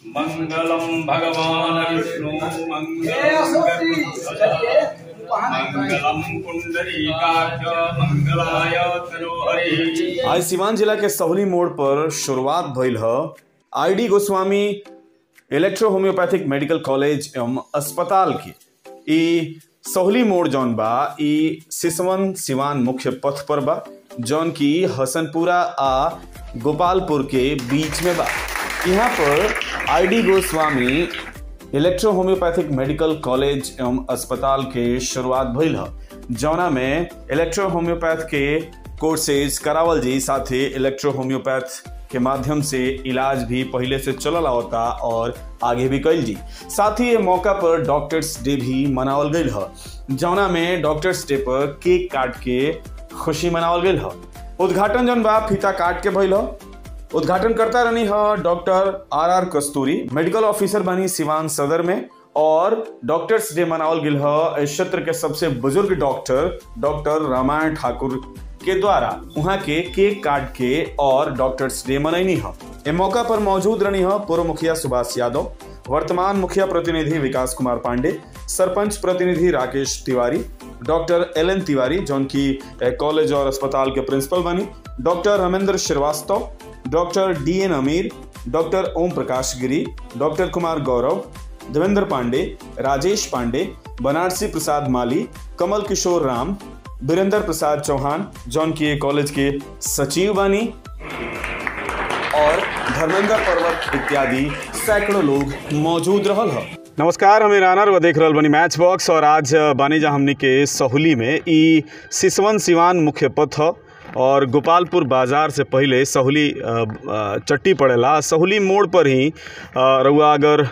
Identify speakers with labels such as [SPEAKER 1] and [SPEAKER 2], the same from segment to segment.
[SPEAKER 1] मङ्गलं भगवान् विष्णु मङ्गलं पुण्डरीकाक्ष मङ्गलाय तनोहरि
[SPEAKER 2] आज सिवान जिला के सहुली मोड़ पर शुरुआत भइल ह I D Goswami electro homeopathic medical college एवं अस्पताल की ई सहुली मोड़ जौन बा ई सिसवन सिवान मुख्य पथ पर बा जौन की हसनपुरा आ गोपालपुर के बीच में बा यहाँ पर I D Goswami electro homeopathic medical college एवं अस्पताल के शुरुआत भइल ह जौना में इलेक्ट्रो होम्योपैथ के कोर्सेज करावल जी साथे इलेक्ट्रो होम्योपैथ के माध्यम से इलाज भी पहले से चलल आवता और आगे भी कइल जी साथ ही ये मौका पर डॉक्टर्स डे भी मनावल गइल ह जौना में डॉक्टर्स डे पर केक काट के खुशी मनावल गइल ह उद्घाटन जौन बा फीता काट के भइल ह उद्घाटन करता रहनी है doctor R R Kasturi medical officer बनी सिवान सदर में और डॉक्टर्स डे मनावल गिल है इस क्षेत्र के सबसे बुजुर्ग डॉक्टर डॉक्टर रामायण ठाकुर के द्वारा वहाँ के केक काट के और डॉक्टर्स डे मनैनी है ए मौका पर मौजूद रहनी है पूर्व मुखिया सुभाष यादव वर्तमान मुखिया प्रतिनिधि विकास कुमार पांडे सरपंच प्रतिनिधि Rakesh Tiwari doctor L N Tiwari जौन की ए, कॉलेज और अस्पताल के प्रिंसिपल बनी doctor Ramendra Shrivastava doctor D N Amir doctor Om Prakash Giri doctor Kumar Gaurav Devendra Pandey Rajesh Pandey Banarasi Prasad Mali Kamal किशोर राम बीरेंद्र प्रसाद चौहान जौन की कॉलेज के सचिव बानी और धर्मेंद्र पर्वत इत्यादि सैकड़ों लोग मौजूद रहल ह नमस्कार हमें रानर व देख रहल बनी मैच बॉक्स और आज बानी जा हमनी के सहुली में ई सिसवन सिवान मुख्य पथ ह और गोपालपुर बाजार से पहले सहुली अ, अ, चट्टी पड़ेला सहुली मोड़ पर ही अ, रउआ अगर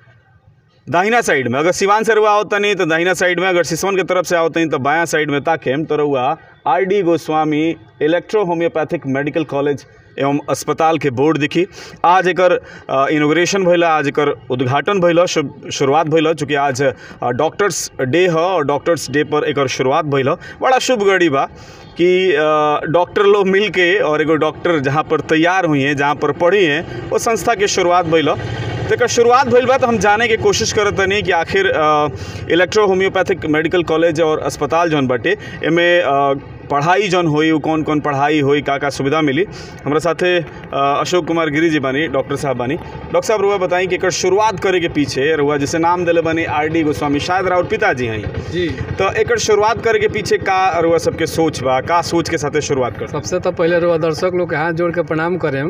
[SPEAKER 2] दाहिना साइड में अगर सिवान से रुआ आवता नहीं तो दाहिना साइड में अगर सिसवन के तरफ से आवता नहीं तो बायां साइड में ताकेम तो रुआ R D Goswami electro homeopathic medical college एवं अस्पताल के बोर्ड दिखी आज एकर इनोग्रेशन भइल आज एकर उद्घाटन भइल ह, शु- शुरुआत भइल ह, चूँकि आज अ, डॉक्टर्स डे ह और डॉक्टर्स डे पर एकर शुरुआत भइल ह। बड़ा शुभ घड़ी बा कि अ, डॉक्टर लोग मिल के और एगो डॉक्टर जहाँ पर तैयार हुई हैं जहाँ पर पढ़ी हैं वो संस्था के शुरुआत भइल ह। तो एकर शुरुआत भइल बा तो हम जाने के कोशिश करत तनी कि आखिर अ, इलेक्ट्रो होम्योपैथिक मेडिकल कॉलेज और अस्पताल जौन बाटे एमे अ, पढ़ाई जौन होई उ कौन कौन पढ़ाई होई का का सुविधा मिली हमरा साथे अ, अशोक कुमार गिरी जी बानी डॉक्टर साहब बानी डॉक्टर साहब रुआ बताई कि एकर शुरुआत करे के पीछे रुआ जैसे नाम दिले बानी आर डी गोस्वामी शायद राउर पिताजी हैं
[SPEAKER 3] जी
[SPEAKER 2] तो एकर शुरुआत करे के पीछे का रुआ सबके सोच बा का सोच के साथे शुरुआत कर
[SPEAKER 3] सबसे तो पहले रउआ दर्शक लोग के हाथ जोड़ के प्रणाम करें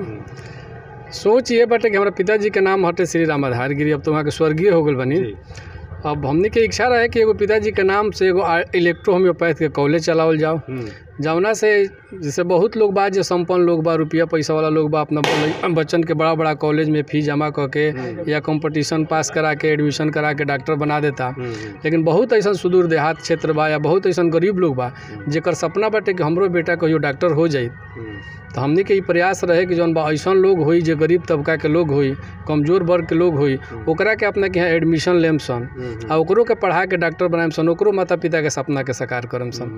[SPEAKER 3] सोच ये बाटे कि हमारा पिताजी के नाम हटे श्री राम आधार गिरी अब तो वहाँ के स्वर्गीय हो गए बनी अब हमने के इच्छा रहे कि एगो पिताजी के नाम से एगो आ- इलेक्ट्रो होम्योपैथ के कॉलेज चलावल जाओ जौना से जैसे बहुत लोग बा जो संपन्न लोग बा रुपया पैसा वाला लोग बा अपना ब- बच्चन के बड़ा बड़ा कॉलेज में फीस जमा करके या कंपटीशन पास करा के एडमिशन करा के डॉक्टर बना देता लेकिन बहुत ऐसा सुदूर देहात क्षेत्र बा या बहुत ऐसा गरीब लोग बा जेकर सपना बाटे कि हमरो बेटा कहियो डॉक्टर हो जाई तो हमने के ई प्रयास रहे कि जौन बा ऐसा लोग होई जो गरीब तबका के लोग होई कमजोर वर्ग के लोग होई ओकरा के अपना के यहाँ एडमिशन लेम सन आ ओकरो के पढ़ा के डॉक्टर बनाएम सन ओकरो माता पिता के सपना के साकार करम सन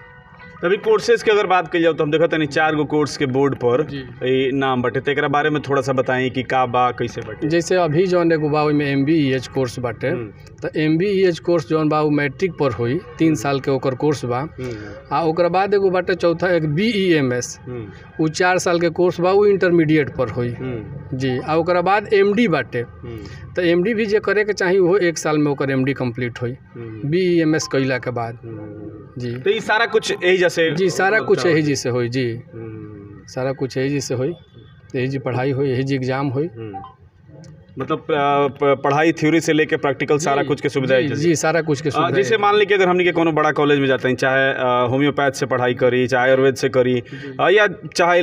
[SPEAKER 2] अभी कोर्सेज की अगर बात कही जाओ तो हम देखा तनी चार गो कोर्स के बोर्ड पर
[SPEAKER 3] जी।
[SPEAKER 2] ई नाम बटे तो एकरा बारे में थोड़ा सा बताएं कि का बा कैसे बटे
[SPEAKER 3] जैसे अभी जौन एगो बा ओइमे M B E H course बाटे तो M B E H course जौन बा उ मैट्रिक पर होई तीन साल के ओकर कोर्स बा आ ओकर बाद एगो बाटे चौथा एक बी ई एम एस उ चार साल के कोर्स बा उ इंटरमीडिएट पर होई जी आ ओकरा बाद एम डी बाटे तो एम डी भी जे करे के चाही वो एक साल में ओकर एम डी कम्प्लीट होई बी ई एम एस कैला के बाद जी
[SPEAKER 2] तो ये सारा कुछ यही जैसे
[SPEAKER 3] जी सारा कुछ यही जी से होई जी सारा कुछ यही जी से होई यही जी पढ़ाई होई यही जी एग्जाम होई
[SPEAKER 2] मतलब अ, प- पढ़ाई थ्योरी से लेके प्रैक्टिकल सारा कुछ के सुविधा
[SPEAKER 3] जी, जी सारा कुछ के
[SPEAKER 2] अ,
[SPEAKER 3] सुविधा
[SPEAKER 2] जैसे मान ली कि अगर हमने के कोनो बड़ा कॉलेज में जाते हैं चाहे अ, होम्योपैथ से पढ़ाई करी चाहे आयुर्वेद से करी अ, या चाहे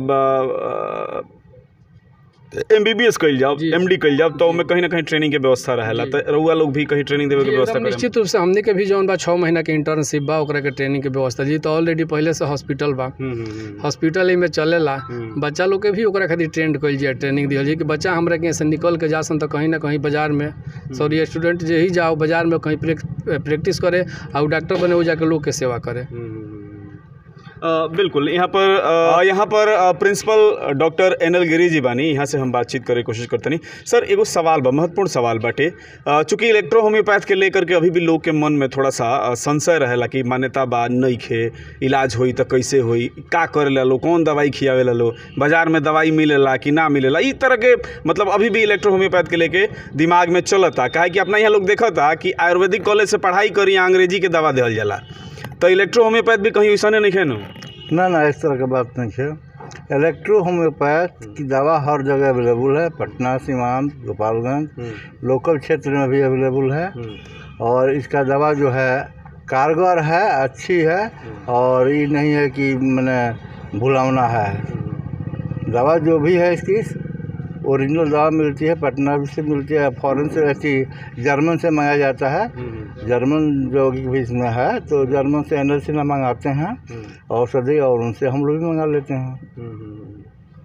[SPEAKER 2] एम बी बी एस कल जाओ
[SPEAKER 3] जी,
[SPEAKER 2] एम डी कल जाओ तो ओमे कहीं ना कहीं ट्रेनिंग के व्यवस्था रहेला
[SPEAKER 3] जी।
[SPEAKER 2] तो रउआ लोग भी कहीं ट्रेनिंग देवे के
[SPEAKER 3] जी,
[SPEAKER 2] व्यवस्था
[SPEAKER 3] एकदम
[SPEAKER 2] करें
[SPEAKER 3] निश्चित रूप से हमने के भी जौन बा छः महीना के इंटर्नशिप बा ओकरा के ट्रेनिंग के व्यवस्था जी तो ऑलरेडी पहले से हॉस्पिटल बा हॉस्पिटल में चलेला
[SPEAKER 2] हम्म।
[SPEAKER 3] बच्चा लोग के भी ओकरा खातिर ट्रेंड कइल जाए ट्रेनिंग दिहल जाए कि बच्चा हमरा के यहाँ से निकल के जासन तो कहीं ना कहीं बाजार में सॉरी स्टूडेंट जे ही जाओ बाजार में कहीं प्रैक्टिस करे और डॉक्टर बने हो जाके लोग के सेवा करे
[SPEAKER 2] अ, बिल्कुल यहाँ पर अ, यहाँ पर अ, प्रिंसिपल डॉक्टर एनएल गिरी जी बानी यहाँ से हम बातचीत करे के कोशिश करतनी सर एगो सवाल बा महत्वपूर्ण सवाल बाटे अ, चूंकि इलेक्ट्रो होम्योपैथ के लेकर के अभी भी लोग के मन में थोड़ा सा अ, संशय रहेला कि मान्यता बा नइखे इलाज होई त कैसे होई का करेला लो कौन दवाई खियावेला लो बाजार में दवाई मिलेला कि ना मिलेला ई तरह के मतलब अभी भी इलेक्ट्रो होम्योपैथ के लेके दिमाग में चलता काहे कि अपना यहाँ लोग देखता कि आयुर्वेदिक कॉलेज से पढ़ाई करी अंग्रेजी के दवा देहल जाला तो इलेक्ट्रो होम्योपैथ भी कहीं वैसा नहीं है ना
[SPEAKER 4] ना ना इस तरह की बात नहीं है इलेक्ट्रो होम्योपैथ की दवा हर जगह अवेलेबल है पटना सीमांत गोपालगंज लोकल क्षेत्र में भी अवेलेबल है और इसका दवा जो है कारगर है अच्छी है और ये नहीं है कि मैंने भुलावना है दवा जो भी है इसकी ओरिजिनल दवा मिलती है पटना से मिलती है फॉरेन से ऐसी जर्मन से मंगाया जाता है जर्मन जो भी इसमें है तो जर्मन से एन से मंगाते हैं औषधि और उनसे हम लोग भी मंगा लेते हैं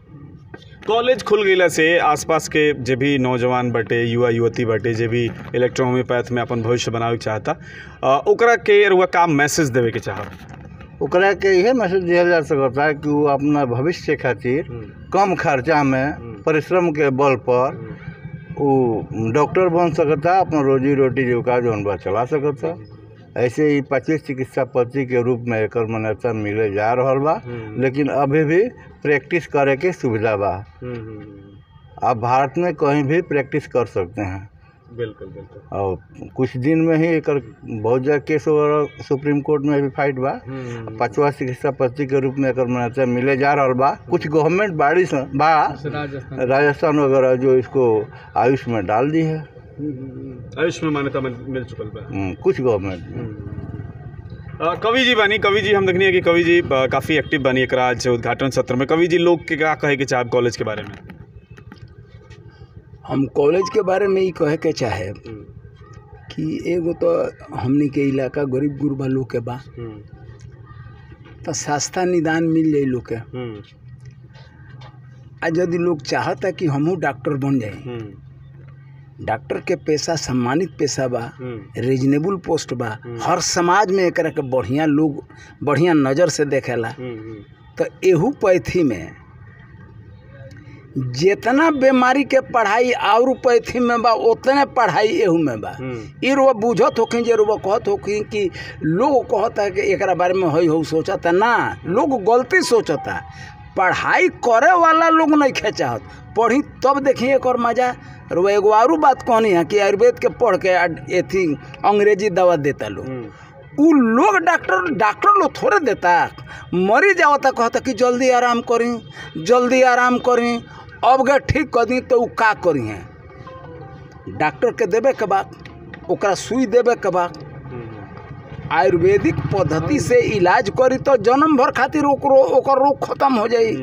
[SPEAKER 2] कॉलेज खुल गईला से आसपास के जे भी नौजवान बटे युवा युवती बटे जे भी इलेक्ट्रो होम्योपैथ में अपन भविष्य बनावे के चाहता अ, ओकरा के रुआ काम मैसेज देवे के चाहब
[SPEAKER 4] ओकरा के यह मैसेज दिया जा सकता है कि वो अपना भविष्य खातिर कम खर्चा में परिश्रम के बल पर वो डॉक्टर बन सकता अपना रोजी रोटी जीविका जौन बा चला सकता ऐसे ही पच्चीस चिकित्सा पद्धति के रूप में एकर मान्यता मिले जा रहल बा लेकिन अभी भी प्रैक्टिस करे के सुविधा बा आप भारत में कहीं भी प्रैक्टिस कर सकते हैं
[SPEAKER 2] बिल्कुल बिल्कुल
[SPEAKER 4] और कुछ दिन में ही एकर बहुत जगह केस वगैरह सुप्रीम कोर्ट में भी फाइट बा पांचवा चिकित्सा पद्धति के रूप में एकर मान्यता मिले जा रहल बा कुछ गवर्नमेंट बाड़ी से बा
[SPEAKER 3] राजस्थान
[SPEAKER 4] राजस्थान वगैरह जो इसको आयुष में डाल दी है
[SPEAKER 2] आयुष में मान्यता मिल मिल चुकल बा
[SPEAKER 4] हम्म, कुछ गवर्नमेंट
[SPEAKER 2] अ, कवि जी बानी कवि जी हम देखनी है कि कवि जी अ, काफी एक्टिव बानी एकरा आज उद्घाटन सत्र में कवि जी लोग के क्या कहे के चाहब कॉलेज के बारे में
[SPEAKER 5] हम कॉलेज के बारे में ही कहे के चाहे कि एगो तो हमनी के इलाका गरीब गुरबा लोग के बा तो सस्ता निदान मिल जाए लोग के आ यदि लोग चाहता कि हमहू डॉक्टर बन जाए डॉक्टर के पेशा सम्मानित पेशा बा रीजनेबल पोस्ट बा हर समाज में एकरा के बढ़िया लोग बढ़िया नज़र से देखेला तो एहू पैथी में जितना बीमारी के पढ़ाई और पैथी में बा उतने पढ़ाई एहू में बा ई रुआ बुझत होखिन जे रुआ कहत होखिन कि लोग कहता कि एकरा बारे में हई हो सोचता ना लोग गलती सोचता पढ़ाई करे वाला लोग नहीं खे चाहत पढ़ी तब देखिए एकर मजा रुआ एगो आरू बात कहनी है कि आयुर्वेद के पढ़ के एथी अंग्रेजी दवा देता लोग उ लोग डॉक्टर डॉक्टर लोग थोड़े देता मरी जावता कहता कि जल्दी आराम करी जल्दी आराम करी अब गे ठीक कर दी तो उ का करी हैं डॉक्टर के देवे के बाद ओकरा सुई देवे के बाद आयुर्वेदिक पद्धति से इलाज करी तो जन्म भर खातिर ओकरो ओकर रोग खत्म हो जाई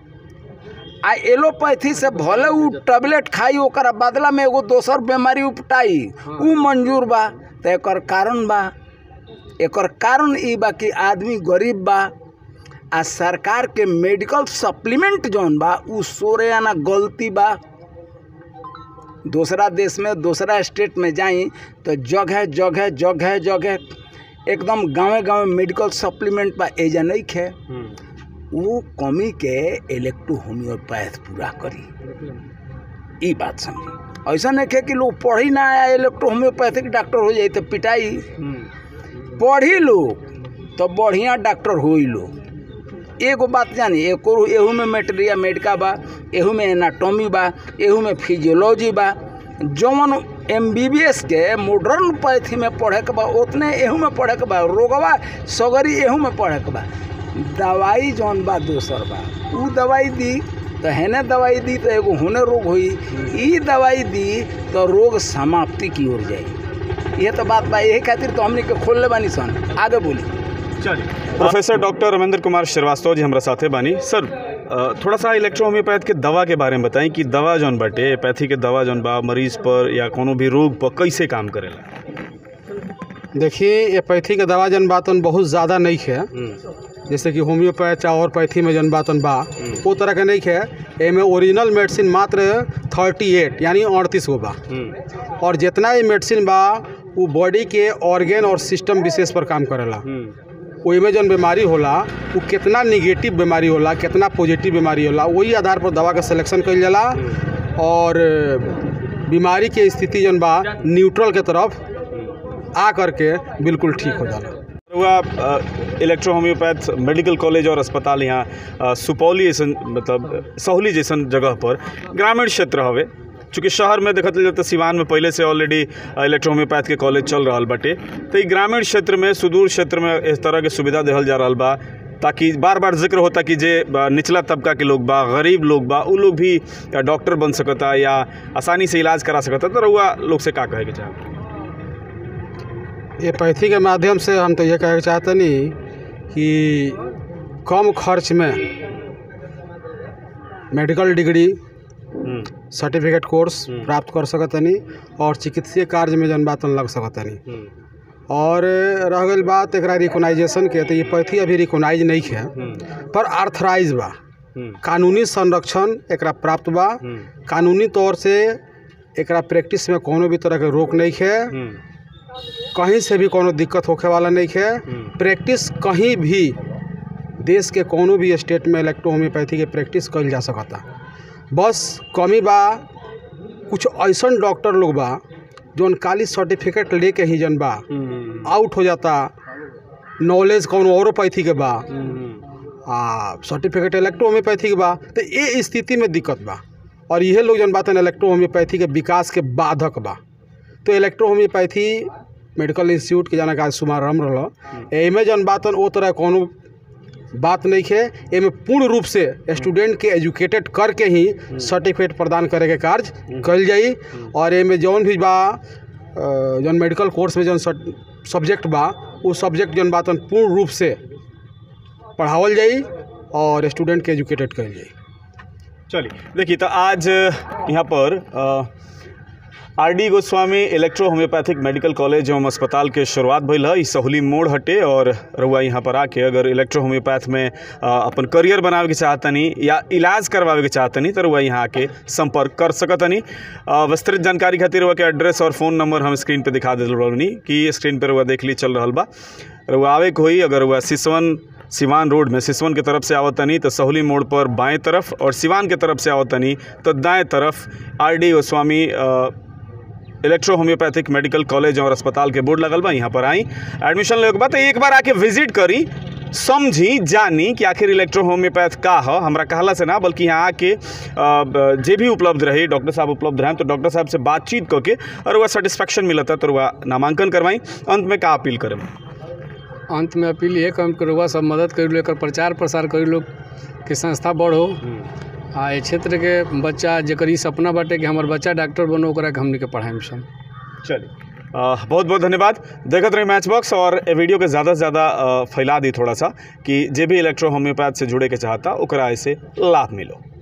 [SPEAKER 5] आ एलोपैथी से भले उ टेबलेट खाई ओकरा बदला में एगो दोसर बीमारी उपटाई उ मंजूर बा तो एकर कारण बा एकर कारण ई बा कि आदमी गरीब बा आ सरकार के मेडिकल सप्लीमेंट जौन बा उ सोरे आना गलती बा दूसरा देश में दूसरा स्टेट में जाई तो जगह जगह जगह जगह एकदम गांवे गांवे मेडिकल सप्लीमेंट बा एजा नहीं खे वो कमी के इलेक्ट्रो होम्योपैथ पूरा करी ई बात समझी ऐसा नहीं खे कि लोग पढ़ी ना आया इलेक्ट्रो होम्योपैथिक डॉक्टर हो जाए तो पिटाई पढ़ी लोग तो बढ़िया डॉक्टर हो लोग एगो बात जानी एको एहू में मेटेरिया मेडिका बा एहू में एनाटॉमी बा एहू में फिजियोलॉजी बा जौन एम बी बी एस के मॉडर्न पैथी में पढ़े के बा उतने एहू में पढ़े के बा रोगवा सगरी एहू में पढ़े के बा दवाई जौन बा दोसर बा उ दवाई दी तो हेने दवाई दी तो एगो होने रोग हुई ई दवाई दी तो रोग समाप्ति की ओर जाई ये तो बात बा यही खातिर तो हमने के खोल ले बानी सन आगे बोली
[SPEAKER 2] चलिए प्रोफेसर डॉक्टर रमेंद्र कुमार श्रीवास्तव जी हमारा साथे बानी सर अ, थोड़ा सा इलेक्ट्रो होम्योपैथ के दवा के बारे में बताएं कि दवा जौन बाटे पैथी के दवा जौन बा मरीज पर या कोनो भी रोग पर कैसे काम करेला
[SPEAKER 3] देखिए ये पैथी के दवा जन बातन बहुत ज़्यादा नहीं है जैसे कि होम्योपैथ चाहे और पैथी में जन बातन बा वो तरह के नहीं है एमे ओरिजिनल मेडिसिन मात्र थर्टी एट यानी अड़तीस गो बा और जितना ये मेडिसिन बा वो बॉडी के ऑर्गेन और सिस्टम विशेष पर काम करेला
[SPEAKER 6] ओइमे जौन बीमारी होला वो कितना निगेटिव बीमारी होला कितना पॉजिटिव बीमारी होला वही आधार पर दवा का सिलेक्शन कइल जाला और बीमारी के स्थिति जौन बा न्यूट्रल के तरफ आ करके बिल्कुल ठीक हो जाला
[SPEAKER 2] हुआ इलेक्ट्रो होम्योपैथ मेडिकल कॉलेज और अस्पताल यहाँ अ, सुपौली जैसन मतलब सहौली जैसन जगह पर ग्रामीण क्षेत्र हवे चूँकि शहर में देखत जाए तो सिवान में पहले से ऑलरेडी इलेक्ट्रो होम्योपैथ के कॉलेज चल रहा बाटे तो ई ग्रामीण क्षेत्र में सुदूर क्षेत्र में इस तरह के सुविधा देहल जा रहा बा ताकि बार बार जिक्र होता कि जे अ, निचला तबका के लोग बा गरीब लोग बा उ लोग भी अ, डॉक्टर बन सकता या आसानी से इलाज करा सकता तो रउआ लोग से का कहे के चाहे
[SPEAKER 6] ये पैथी के माध्यम से हम तो ये कहना चाहतनी कि कम खर्च में medical degree
[SPEAKER 2] hmm,
[SPEAKER 6] certificate course प्राप्त कर सकतनी और चिकित्सीय कार्य में जन बातन लग सकतनी
[SPEAKER 2] हम्म,
[SPEAKER 6] और रह गई बात एकरा रिकोनाइजेशन के तो ये पैथी अभी रिकोनाइज नहीं है
[SPEAKER 2] हम्म,
[SPEAKER 6] पर आर्थराइज बा
[SPEAKER 2] हम्म,
[SPEAKER 6] कानूनी संरक्षण एकरा प्राप्त बा
[SPEAKER 2] हम्म,
[SPEAKER 6] कानूनी तौर से एकरा प्रैक्टिस में कोनो भी तरह के रोक नहीं है
[SPEAKER 2] हम्म,
[SPEAKER 6] कहीं से भी कोनो दिक्कत होखे वाला नहीं है
[SPEAKER 2] हम्म।
[SPEAKER 6] प्रैक्टिस कहीं भी देश के कोनो भी स्टेट में इलेक्ट्रो होम्योपैथी के प्रैक्टिस कइल जा सकता बस कमी बा कुछ ऐसन डॉक्टर लोग बा जौन काली सर्टिफिकेट लेके ही जन बा
[SPEAKER 2] हम्म,
[SPEAKER 6] आउट हो जाता नॉलेज कौन औरो पैथी के बा
[SPEAKER 2] हम्म,
[SPEAKER 6] आ सर्टिफिकेट इलेक्ट्रो होम्योपैथी के बा तो ये स्थिति में दिक्कत बा और इहे लोग जन बात इलेक्ट्रो होम्योपैथी के विकास के बाधक बा तो इलेक्ट्रो होम्योपैथी मेडिकल इंस्टीट्यूट के जाना का शुभारम्भ रहा एमे जन बातन ओ तरह कोनो बात नहीं है एमे पूर्ण रूप से स्टूडेंट के एजुकेटेड करके ही सर्टिफिकेट प्रदान करे के कार्य कल जाई और एमे जौन भी बा अ, जौन मेडिकल कोर्स में जौन सब्जेक्ट बा वो सब्जेक्ट जौन बातन पूर्ण रूप से पढ़ावल जाई और स्टूडेंट के एजुकेटेड कल जाई
[SPEAKER 2] चलिए देखिए तो आज यहाँ पर R D Goswami electro homeopathic medical college एवं अस्पताल के शुरुआत भइल है ई सहूली मोड़ हटे और रउआ यहाँ पर आके अगर इलेक्ट्रो होम्योपैथ में अ, अपन करियर बनावे के चाहतनी या इलाज करवावे के चाहतनी तो रउआ यहाँ आके संपर्क कर सकतनी अ, विस्तृत जानकारी खातिर रउआ के एड्रेस और फ़ोन नंबर हम स्क्रीन पे दिखा दिल रहनी कि स्क्रीन पर रउआ देख ली चल रहल बा रउआ आवे के होई अगर रउआ सिसवन सिवान रोड में सिसवन के तरफ से आवतनी तो सहूली मोड़ पर बाएं तरफ और सिवान के तरफ से आवतनी तो दाएं तरफ आर डी गोस्वामी अ, इलेक्ट्रो होम्योपैथिक मेडिकल कॉलेज और अस्पताल के बोर्ड लगल बा यहाँ पर आई एडमिशन लेके के बाद तो एक बार आके विजिट करी समझी जानी कि आखिर इलेक्ट्रो होम्योपैथ का ह हमरा कहला से ना बल्कि यहाँ आके अ, ब- जे भी उपलब्ध रही डॉक्टर साहब उपलब्ध रहें तो डॉक्टर साहब से बातचीत करके और वह सेटिस्फेक्शन मिलता तो वह नामांकन करवाई अंत में का अपील करें
[SPEAKER 3] अंत में अपील ये कम करुआ सब मदद करी लो एकर प्रचार प्रसार करी लो कि संस्था बढ़ो आ ए क्षेत्र के बच्चा जेकर ई सपना बाटे कि हमर बच्चा डॉक्टर बनो ओकरा के हमनी के पढ़ाई सन
[SPEAKER 2] चलिए अ, बहुत बहुत धन्यवाद देखत रही मैच बॉक्स और ए वीडियो के ज़्यादा से ज़्यादा अ, फैला दी थोड़ा सा कि जे भी इलेक्ट्रो होम्योपैथ से जुड़े के चाहता ओकरा ऐसे लाभ मिलो